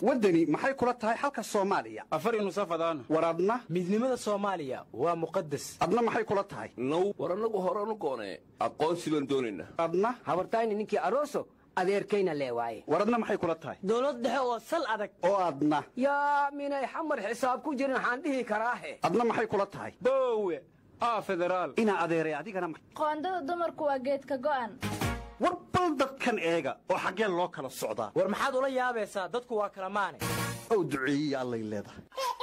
waddani maxay kula tahay xalka soomaaliya afar nusafadaan war adna midnimada soomaaliya waa muqadas adna maxay kula tahay now war annagu horanu goonee aqoonsi baan doonaynaa adna habartayni ninkii aroso adeerkayna lee waaye war adna maxay kula tahay dowlad dhexe oo sal adag oo adna yaa minay xamar xisaab ku jirin waxaan dhihi karaahe adna maxay kula tahay boowe aa federaal inaa adeeray adigana ma- qoondada dumarku waa geedka go'an war bal dadkan eega oo xaggeen loo kala socdaa war maxaad ula yaabaysaa dadku waa kala maane ow duceeyey allay leedahay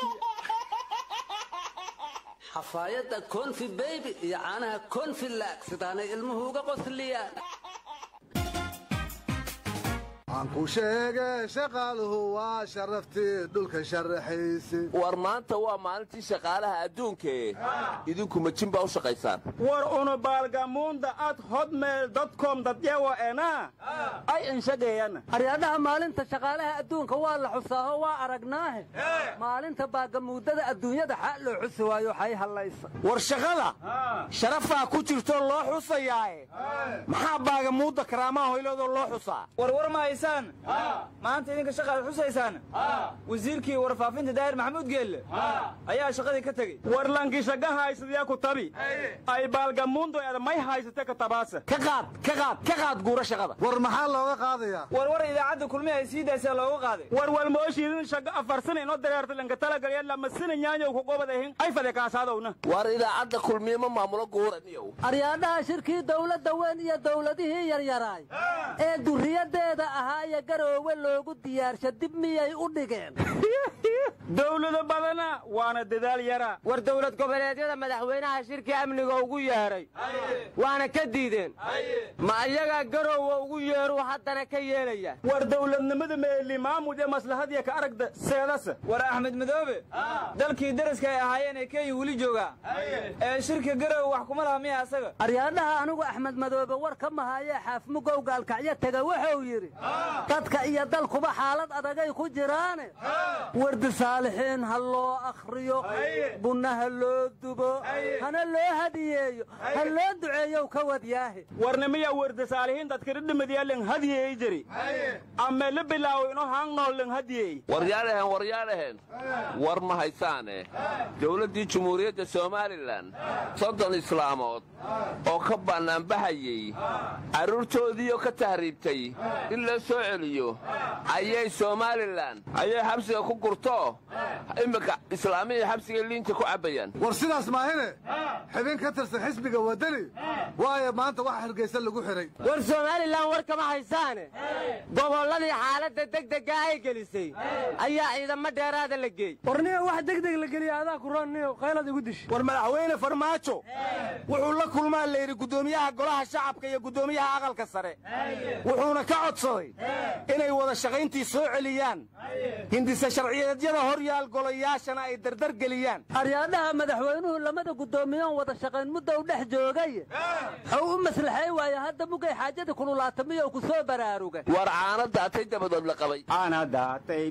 xafaayadda konfi beybi iyo caanaha konfi laag sidaanay ilmuhu uga qosliyaan aan ku sheege shaqaaluhu waa sharaftii dhulka sharaxayse war maanta waa maalintii shaqaalaha adduunkae idinku majin baa u shaqaysaan war una baalgamuunda ad hotmail dotcom dadyawa ena ay inshageeyana aryaadhaha maalinta shaqaalaha adduunka waa la xusaaho waa aragnaahe maalinta baagamuudada adduunyada xaa loo xusi waayo xay hallaysa war shaqada sharafaa ku jirto loo xusayaae maxaa baagamuudda karaamaha hoyloodoo loo xusaa warwar ma haysaan maanta idinka shaqaad xusaysaan wasiirkii warfaafinta daahir maxamuud geelle ayaa shaqadii ka tegey war lankishaga haysadiyaa ku tabi ay baalgamuundo eda may haysate ka tabaasa ka qaad ka qaad ka qaad guura shaqada war maxaa looga qaadayaa warwar idaacadda kulmihi ay sii daysaa looga qaaday war walmooshiidin shaga afarsana inoo dareerta lanka talagalya lamasina nyaanyow ku qobadahin ay fade kaasaadowna war idaacadda kulmiye ma maamulo guuraniyow aryaadhaha shirkii dawladda weyn iyo dawladihii yaryaraay ee durriyadeeda ahaa iyo garoowe loogu diyaarsha dib miyay u dhigeen dawlado badana waana dadaal yara war dowlad goboleedyada madaxweynaha shirkii amniga ugu yeedhay waana ka diideen ma ayagaa garowga ugu yeeruu haddana ka yeelaya war dawladnimada meeli maamud ee maslahadiya ka aragda seedasa war axmed madoobe dalkii daraska ay ahaayeen ee kenya weli joogaa ee shirka garow wax kuma laha miya asaga aryaadhaha anigu axmed madoobe war ka mahayee xaafmugow gaalkacyo tega wuxuu yidhi dadka iyo dalkuba xaalad adagay ku jiraane wardi saalixiin ha loo akhriyo bunna ha loo dubo hana loo hadiyeeyo ha loo duceeyow ka wadyaahe warnimiya warda saalihiin dadkiri dhimadiya len hadiyey jiri ame la bilaawo ino haangnoo len hadiyey waryaadhahen waryaadhahen war ma haysaane dowladdii jumhuuriyadda somalilan soddon islaamood oo ka bannaanbahayey carruurtoodiioo ka tahriibtay in loo soo celiyo ayay somalilan ayay xabsiga ku gurto iminka islaamihii xabsiga liinta ku cabbayaan war sidaas maahine xibin ka tirsan xisbiga waddani waayo maanta waxa hargaysa lagu xidhay war somalilan war kama haysaane gobolladii xaaladda degdega ay gelisay ayaa ciidamo dheeraada la geey warniyo wax degdeg la geliya adaa kuroonniyo qaylad igu dish war madaxweyne farmaajo wuxuu la kulmaa layidhi guddoomiyaha golaha shacabka iyo guddoomiyaha aqalka sare wuxuuna ka codsaday inay wada shaqayntii soo celiyaan hindise sharciyeedyada hor yaal golayaashana ay dardar geliyaan aryaadhaha madaxweynuhu lamada guddoomiyoon wada shaqayn mudda u dhex joogay xuu u maslaxay waaye hadda mugay xaajada kululaata miyou ku soo baraaruga war caana daatay dabadood la qabay caana daatay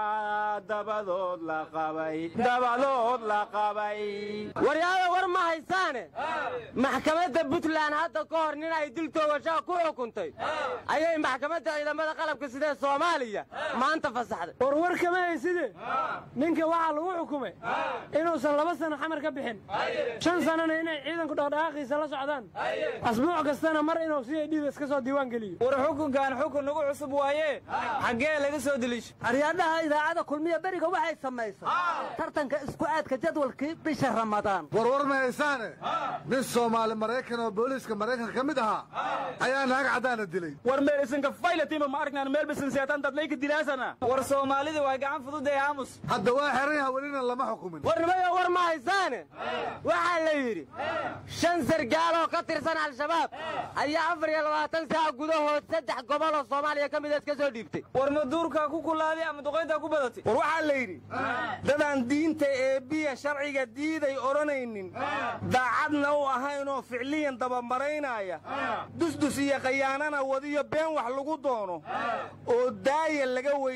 baa dabadood la qabay dabadood la qabay waryaada war ma haysaane maxkamadda puntland hadda ka hor nin ay dil toogashaa ku xukuntay ayay maxkamadda ciidamada qalabka sidee soomaaliya maanta fasaxday war war kama hayside ninka waxaa lagu xukumay inuusan laba sano xamar ka bixin shan sanana inay ciidanku dhaqdhaqaaqiisa la socdaan asbuuc kastana mar inuu si ay dhiida iska soo diiwaan geliyo war xukunkan xukun nagu cusub waaye xaggee laga soo deliisha aryaadhaha idaacada kulmiya beriga waxay samaysay tartanka isku aadka jadwalkii bisha ramadaan warwar ma haysaane nin soomaali maraykan oo booliiska maraykanka ka mid ahaa ayaa naag caddaana dilay war meel isinka faylatima ma aragnaan meel bisin seetan dadlayka dilaasana war soomaalidii waa gacan fududee aamus hadda waa xeran yaha welina lama xukumin warnimayo war ma haysaane waxaa la yidhi shan sargaal oo ka tirsan al-shabaab ayaa afar iyo labaatan saac gudahood saddex gobol oo soomaaliya ka mida iska soo dhiibtay war ma duurkaa ku kulaaday ama duqayntaa ku badatay war waxaa la yidhi dadaan diinta eebbiya sharciga diiday odhanaynin daacadna u ahaynoo ficliyan dabamaraynaya dusdus iyo khayaanana wadiyo been wax lagu doono oo daaya laga weysan yahay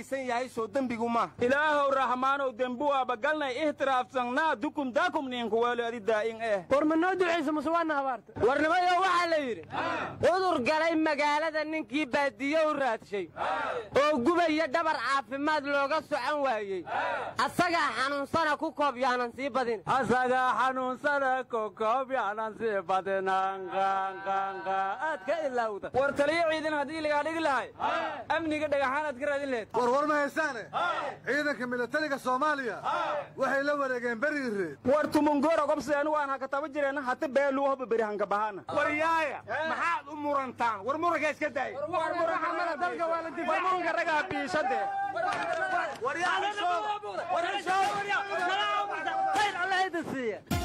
soo dembigu maaha ilaahow raxmaanow dembuwaaba galnay ihtiraafsannaa dukum daakum ninku weelo adi daa'in eh war ma noo ducaysa mase waana habaarta warnimayo waxaa la yidhi cudur galay magaalada ninkii baadiye u raadshay oo gubaya dhabar caafimaad looga socon waayey asagaa xanuunsana ku koob yaanan sii badin asagaa xanuunsana kokoob yaanan sii badinanqanqanqa aad ka ilowda war taliyo ciidan haddii lagaa dhigi lahay amniga dhagaxaanaad ka raadin laheyd war war ma haysaane ciidanka milatariga soomaaliya waxay la wareegeen beriire war tumungora gobseenu waan hakataba jireen hata beeluu hoba beri hankabahana waryaaya maxaad u murantaan war muranka iska daay warmunka ragaa biishade khayr alla idin siiya